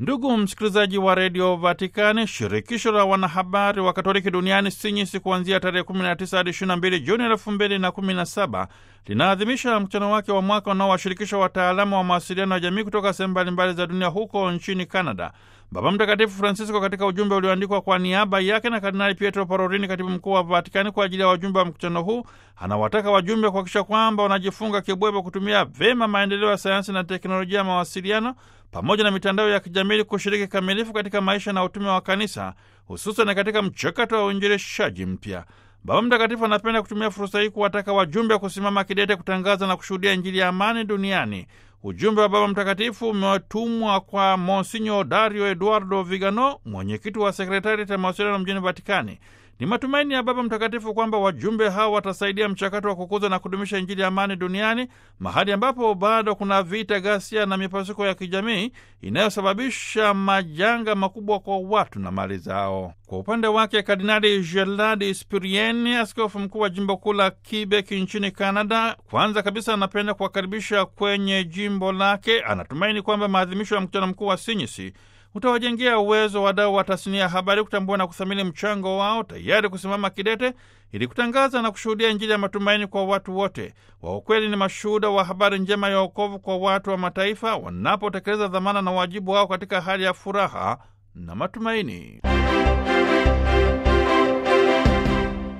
Ndugu msikilizaji wa redio Vatikani, shirikisho la wanahabari wa Katoliki duniani SINYISI kuanzia tarehe 19 hadi 22 Juni 2017 linaadhimisha mkutano wake wa mwaka unaowashirikisha wataalamu wa mawasiliano ya jamii kutoka sehemu mbalimbali za dunia huko nchini Canada. Baba Mtakatifu Francisco katika ujumbe ulioandikwa kwa niaba yake na Kardinali Pietro Parolini, katibu mkuu wa Vatikani, kwa ajili ya wajumbe wa mkutano huu, anawataka wajumbe kuhakikisha kwamba wanajifunga kibwebo kutumia vema maendeleo ya sayansi na teknolojia ya mawasiliano pamoja na mitandao ya kijamii kushiriki kamilifu katika maisha na utume wa kanisa, hususan katika mchakato wa uinjilishaji mpya. Baba Mtakatifu anapenda kutumia fursa hii kuwataka wajumbe kusimama kidete kutangaza na kushuhudia Injili ya amani duniani. Ujumbe wa Baba Mtakatifu umetumwa kwa Monsinyo Dario Eduardo Vigano, mwenyekiti wa sekretariati ya mawasiliano mjini Vatikani. Ni matumaini ya Baba Mtakatifu kwamba wajumbe hao watasaidia mchakato wa kukuza na kudumisha Injili ya amani duniani, mahali ambapo bado kuna vita, ghasia na mipasuko ya kijamii inayosababisha majanga makubwa kwa watu na mali zao. Kwa upande wake, Kardinali Gerard Spirieni, askofu mkuu wa jimbo kuu la Quebec nchini Canada, kwanza kabisa anapenda kuwakaribisha kwenye jimbo lake. Anatumaini kwamba maadhimisho ya mkutano mkuu wa SINYISI utawajengea uwezo wadau wa tasnia ya habari kutambua na kuthamini mchango wao, tayari kusimama kidete ili kutangaza na kushuhudia Injili ya matumaini kwa watu wote. Wa ukweli ni mashuhuda wa habari njema ya wokovu kwa watu wa mataifa wanapotekeleza dhamana na wajibu wao katika hali ya furaha na matumaini.